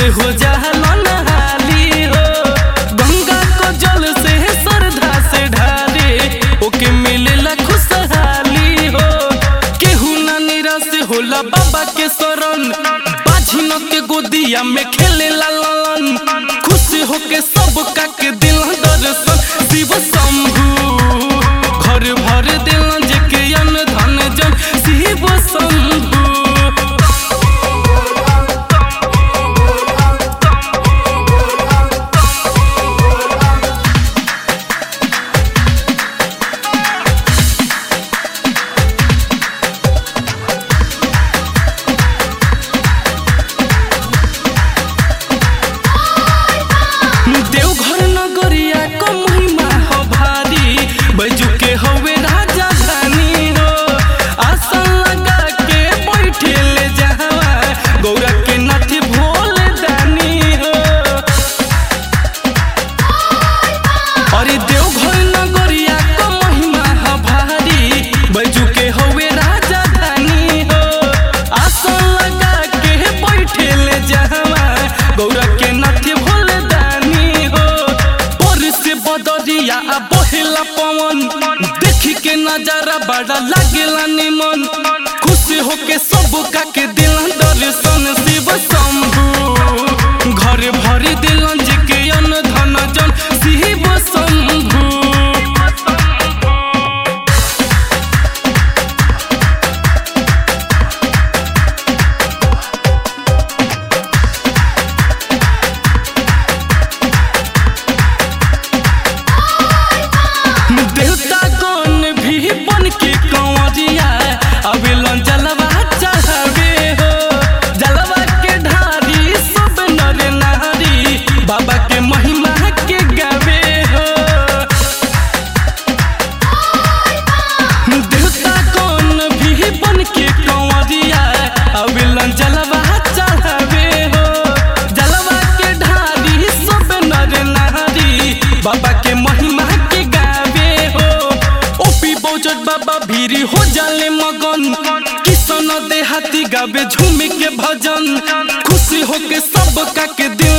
हो जाला नहाली हो गंगा को जल से श्रद्धा से ढारे ओके मिलेला खुशहाली हो केहू ना निराश होला बाबा के शरण बाझिन के गोदिया में खेले ला ललन खुश होके सब का के दिल दर्शन शिव शंभु घर भर दिल जे के अन धन जन शिव शंभु देवघर नगरिया क महिमा हो भारी बैजू के हवे राजा धानी हो आसन लगा के बैठे ले जहवा गौरा के नाथी भोले दानी हो अरे देवघर नगरिया क महिमा हो भारी बैजू के हवे राजा धानी हो आसन लगा के बैठे ले जहवा गौरा के नाथी भोले दानी हो पर से बदरिया आ बहेला पवन देखी के नजारा बड़ा लागेला निमन खुश होके सब का के दिल दर्शन शिव शंभु घर भरी दिलन जी के अन धन जन शिव शंभु देवता कौन भी बन के कंवरिया अबेलन जलवा चढ़ावे हो जलवा के ढारी सब नर नारी बाबा के महिमा के गावे हो देवता कौन भी बन के कंवरिया अबेलन जलवा चढ़ावे हो जलवा के ढारी सब नर नारी बाबा के महिमा के गावे हो ओपी बौजट बाबा भीरी हो जाले मगन किसन देहाती गावे झूम के भजन खुशी होके सब का के दिल